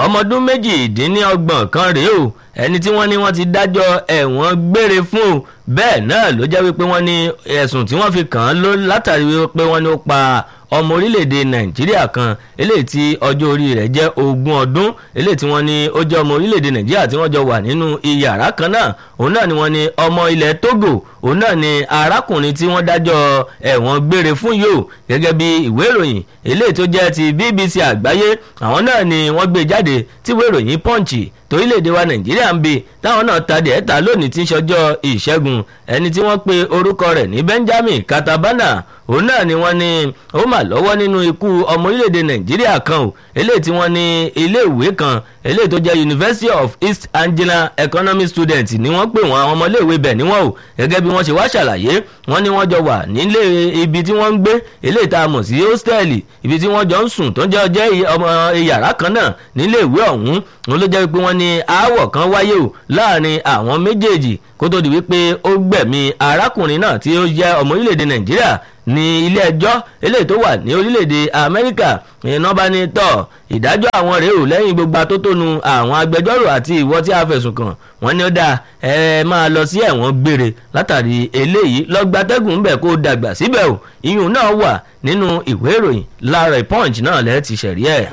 ọmọ ọdún méjìdínlọ́gbọ̀n kan rèé o ẹni tí wọ́n ní wọ́n ti dájọ́ ẹ̀wọ̀n gbére fún o bẹ́ẹ̀ náà ló jẹ́ wípé wọ́n ní ẹ̀sùn tí wọ́n fi kàn án ló látàrí wípé wọ́n ní ó pa ọmọ orílẹ̀-èdè nàìjíríà kan eléyìí tí ọjọ́ orí rẹ̀ jẹ́ ogún ọdún eléyìí tí wọ́n ní ó jẹ́ ọmọ orílẹ̀-èdè nàìjíríà tí wọ́n jọ wà nínú iyàrá kan náà òun náà ni wọ́n ní ọmọ ilẹ̀ togo òun náà ni arákùnrin tí wọ́n dájọ́ ẹ̀wọ̀n gbére fún yìí o gẹ́gẹ́ bí ìwé ìròyìn eléyìí tó jẹ́ ti bbc àgbáyé àwọn náà ni wọ́n gbé jáde tí ìwé ìròyìn punch torílẹ̀-èdè wa nàìjíríà ń bi táwọn náà ta dẹ̀ ta lónìí tí ń ṣọjọ́ ìṣẹ́gun ẹni tí wọ́n pe orúkọ rẹ̀ ní benjamin katabana òun náà ni wọ́n ní ó mà lọ́wọ́ nínú ikú ọmọ orílẹ̀-èdè nàìjíríà kan o eléyìí tí wọ́n ní iléèwé kan eléyìí tó jẹ́ university of east anglia economic student ni wọ́n pè wọ́n àwọn ọmọléèwé bẹ̀ níwọ̀n o gẹ́gẹ́ bí wọ́n ṣe wá ṣàlàyé wọ́n ní wọ́n jọ wà nílé ibi tí wọ́n ń gbé eléyìí tá a mọ̀ sí hóstẹ́ẹ̀lì ibi tí wọ́n jọ ń sùn tó ń jẹ́ jẹ́ ọmọ yàrá kan náà níléèwé ọ̀hún wọn ló jẹ́ pé wọ́n ní aáwọ̀ kan wáyé o láàrin àwọn méjèèjì kó tó di wípé ó gbẹ̀mí arákùnrin náà tí ó jẹ́ ọmọ orílẹ̀-èdè nàìjíríà ní ilé ẹjọ́ eléyìí tó wà ní orílẹ̀-èdè amẹ́ríkà iná bá ní tọ̀ ìdájọ́ àwọn rèé ò lẹ́yìn gbogbo atótónu àwọn agbẹjọ́rò àti ìwọ tí a fẹ̀sùn kàn wọ́n ní ó dáa ẹ máa lọ sí ẹ̀wọ̀n gbére látàrí eléyìí lọ́gbàtẹ́gùn bẹ̀ kó dàgbà síbẹ̀ o iyùn náà wà nínú ìwé ìròyìn láàárọ̀ punch náà lẹ́ẹ̀ ti ṣẹ̀rí ẹ̀.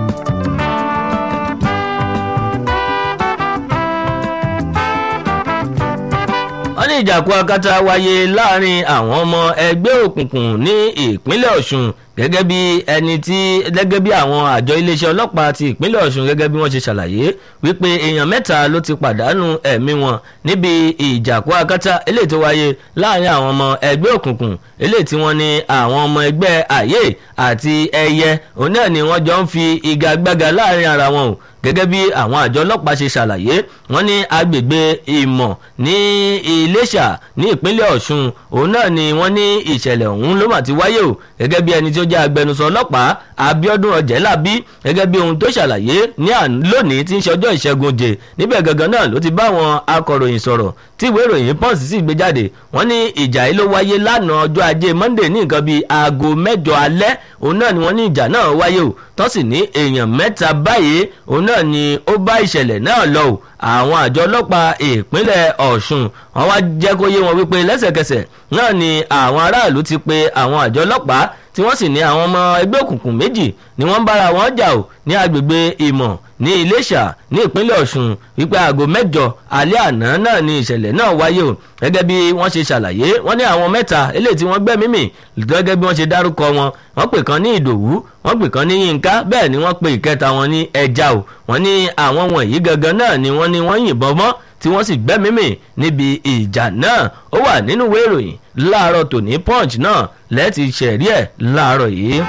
wọ́n ní ìjàkú akátá wáyé láàrin àwọn ọmọ ẹgbẹ́ òkùnkùn ní ìpínlẹ̀ ọ̀ṣun gẹ́gẹ́ bí ẹni tí gẹ́gẹ́ bí àwọn àjọ iléeṣẹ́ ọlọ́pàá ti ìpínlẹ̀ ọ̀ṣun gẹ́gẹ́ bí wọ́n ṣe ṣàlàyé wípé èèyàn mẹ́ta ló ti pàdánù ẹ̀mí wọn níbi ìjàkú akátá eléyìí tó wáyé láàrin àwọn ọmọ ẹgbẹ́ òkùnkùn eléyìí tí wọ́n ní àwọn ọmọ ẹgbẹ́ àyè àti ẹyẹ òun náà ni wọ́n jọ ń fi igagbága láàrin ara wọn o gẹ́gẹ́ bí àwọn àjọ ọlọ́pàá ṣe ṣàlàyé wọ́n ní agbègbè ìmọ̀ ní iléṣà ní ìpínlẹ̀ ọ̀ṣun òun náà ni wọ́n ní ìṣẹ̀lẹ̀ ọ̀hún ló mà ti wáyé o gẹ́gẹ́ bí ẹni tí ó jẹ́ agbẹnusọ ọlọ́pàá abiodun ọ̀jẹ̀lábí gẹ́gẹ́ bí ohun tó ṣàlàyé ní lónìí tí ń ṣe ọjọ́ ìṣẹ́gun jẹ níbẹ̀ gangan náà ló ti bá àwọn akọ̀ròyìn sọ̀rọ̀ tí ìwé ìròyìn pọ́ǹsì sì gbé jáde wọ́n ní ìjà yìí ló wáyé lánàá ọjọ́ ajé monday ní nǹkan bíi aago mẹ́jọ alẹ́ òun náà ni wọ́n ní ìjà náà wáyé o tó sì ní èèyàn mẹ́ta báyìí òun náà ni ó bá ìṣẹ̀lẹ̀ náà lọ o àwọn àjọ ọlọ́pàá ìpínlẹ̀ ọ̀ṣun wọn wá jẹ́ kó yé wọn wípé lẹ́sẹ̀kẹsẹ̀ náà ni àwọn aráàlú ti pe àwọn àjọ ọlọ́pàá tí wọ́n sì ní àwọn ọmọ ẹgbẹ́ òkùnkùn méjì ni wọ́n ń bára wọn jà o ní agbègbè ìmọ̀ ní iléṣà ní ìpínlẹ̀ ọ̀ṣun wípé aago mẹ́jọ alẹ́ àná náà ni ìṣẹ̀lẹ̀ náà wáyé o gẹ́gẹ́ bí wọ́n ṣe ṣàlàyé wọ́n ní àwọn mẹ́ta eléyìí tí wọ́n gbẹ́mí mì gẹ́gẹ́ bí wọ́n ṣe dárúkọ wọn wọ́n pè kan ní ìdòwú wọ́n pè kan ní yínká bẹ́ẹ̀ ni wọ́n pe ìkẹta wọn ní ẹja o wọ́n ní àwọn wọ̀nyí gangan náà ni wọ́n ní wọ́n yìnbọn mọ́ tí wọ́n sì gbẹ́mí mì níbi ìjà náà ó wà nínú ìwé ìròyìn láàárọ̀ tòní punch náà lẹ́ẹ̀tì ṣẹ̀rí ẹ̀ láàárọ̀ yìí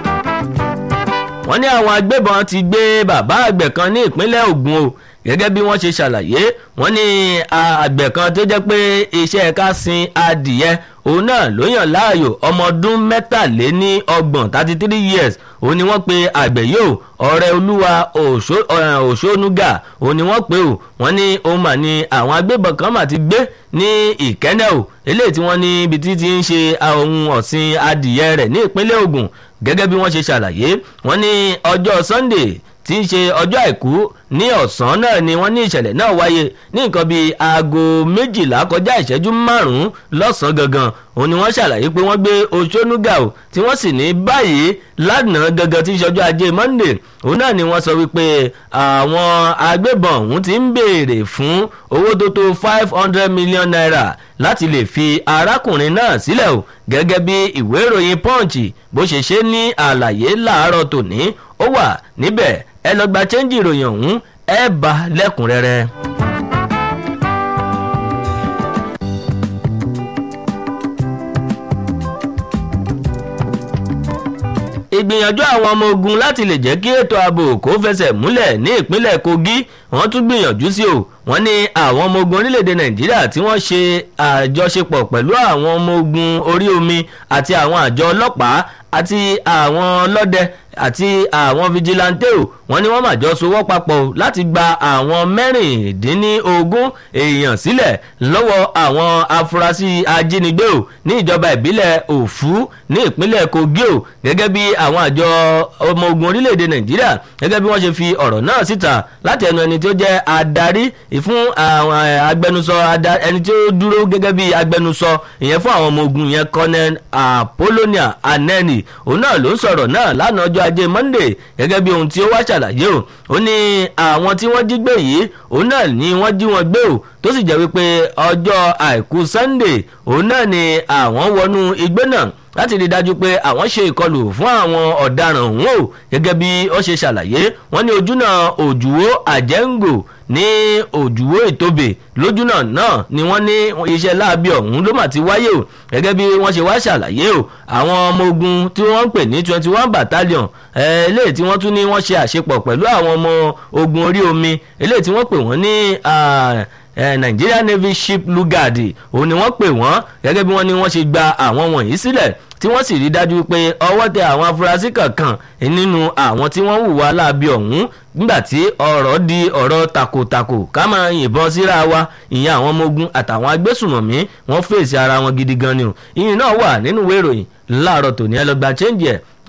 wọ́n ní àwọn agbébọn ti gbé bàbá àgbẹ̀ kan ní ìpínlẹ̀ Ògùn o gẹ́gẹ́ bí wọ́n ṣe ṣàlàyé wọ́n ní àgbẹ̀ kan tó jẹ́ pé iṣẹ́ ká sin adìyẹ òun náà ló yàn láàyò ọmọ ọdún mẹ́tàléní ọgbọ̀n thirty three years òun ni wọ́n pe àgbẹ̀ yóò ọ̀rẹ́ olúwa òṣónúgà òun ni wọ́n pe ò wọ́n ní òun mà ní àwọn agbébọn kan mà ti gbé ní ìkẹ́nẹ́ ò eléyìí tí wọ́n ní ibi tí ti ń ṣe ohun ọ̀sìn adìyẹ rẹ̀ ní ìpínlẹ̀ Ògùn gẹ́gẹ́ bí wọ́n ṣe ṣàlàyé wọ́n ní ọjọ́ Sunday tí ń ṣe ọjọ́ àìkú ní ọ̀sán náà ni wọ́n ní ìṣẹ̀lẹ̀ náà wáyé ní nǹkan bíi aago méjìlá kọjá ìṣẹ́jú márùn-ún lọ́sàn-án gangan òun ni wọ́n ṣàlàyé pé wọ́n gbé oṣónúgà o tí wọ́n sì ní báyìí lánàá gangan tí ń ṣọjọ́ ajé Monday òun náà ni wọ́n sọ wípé àwọn agbébọn òun ti ń béèrè fún owó tó tó five hundred million naira láti lè fi arákùnrin náà sílẹ̀ o gẹ́gẹ́ bí ìwé ìròyìn Punch bó ṣe ṣe ní àlàyé láàárọ̀ tòní ó wà níbẹ̀ ẹ lọ gba chẹ́ńjì ìròyìn ọ̀hún ẹ bá lẹ́kùnrẹ́rẹ́. ìgbìyànjú àwọn ọmọ ogun láti lè jẹ́ kí ètò ààbò kó fẹsẹ̀ múlẹ̀ ní ìpínlẹ̀ Kogi wọ́n tún gbìyànjú sí o wọ́n ní àwọn ọmọ ogun orílẹ̀-èdè Nàìjíríà tí wọ́n ṣe àjọṣepọ̀ pẹ̀lú àwọn ọmọ ogun orí omi àti àwọn àjọ ọlọ́pàá àti àwọn ọlọ́dẹ àti àwọn fijilantè o wọ́n ní wọ́n mà jọ sowọ́ papọ̀ láti gba àwọn mẹ́rìndínlógún èèyàn sílẹ̀ lọ́wọ́ àwọn afurasí ajínigbé o ní ìjọba ìbílẹ̀ òfu ní ìpínlẹ̀ kogi o gẹ́gẹ́ bí àwọn àjọ ọmọ ogun orílẹ̀-èdè nàìjíríà gẹ́gẹ́ bí wọ́n ṣe fi ọ̀rọ̀ náà síta láti ẹnu ẹni tí ó jẹ́ adarí fún àwọn agbẹnusọ ẹni tí ó dúró gẹ́gẹ́ bí agbẹnusọ ìyẹn fún àwọn ọmọ ogun yẹn colonel apollonia aneni òun náà ló ń sọ̀rọ̀ náà lánàá ọjọ́ ajé monday gẹ́gẹ́ bí ohun tí ó wá ṣàlàyé o ó ní àwọn tí wọ́n jí gbé yìí òun náà ni wọ́n jí wọn gbé o tó sì jẹ́ wípé ọjọ́ àìkú sunday òun náà ni àwọn wọnú igbó náà láti rí i dájú pé àwọn ṣe ìkọlù fún àwọn ọ̀daràn ọ̀hún o gẹ́gẹ́ bí ó ṣe ṣàlàyé wọ́n ní ojúnà òjúwó àjẹ́ǹgò ní òjúwó ìtòbè lójúnà náà ni wọ́n ní iṣẹ́ láabi ọ̀hún ló mà ti wáyé o gẹ́gẹ́ bí wọ́n ṣe wá ṣàlàyé o àwọn ọmọ ogun tí wọ́n ń pè ní twenty one battalion eléyìí tí wọ́n tún ní wọ́n ṣe àṣepọ̀ pẹ̀lú àwọn ọmọ ogun orí omi eléyìí tí wọ́n pè wọ́n ní Nigeria Navy Ship Lugard òun ni wọ́n pè wọ́n gẹ́gẹ́ bí wọ́n ní wọ́n ṣe gba àwọn wọ̀nyí sílẹ̀ tí wọ́n sì rí dájú pé ọwọ́ tẹ àwọn afurasí kankan nínú àwọn tí wọ́n hùwà láabi ọ̀hún nígbà tí ọ̀rọ̀ di ọ̀rọ̀ takòtakò ká máa yìnbọn síra wa ìyẹn àwọn ọmọ ogun àtàwọn agbésùmọ̀mí wọ́n fèsì ara wọn gidi gan ni o ìyìn náà wà nínú ìwé ìròyìn láàárọ̀ tòní ẹ lọ gba change ẹ̀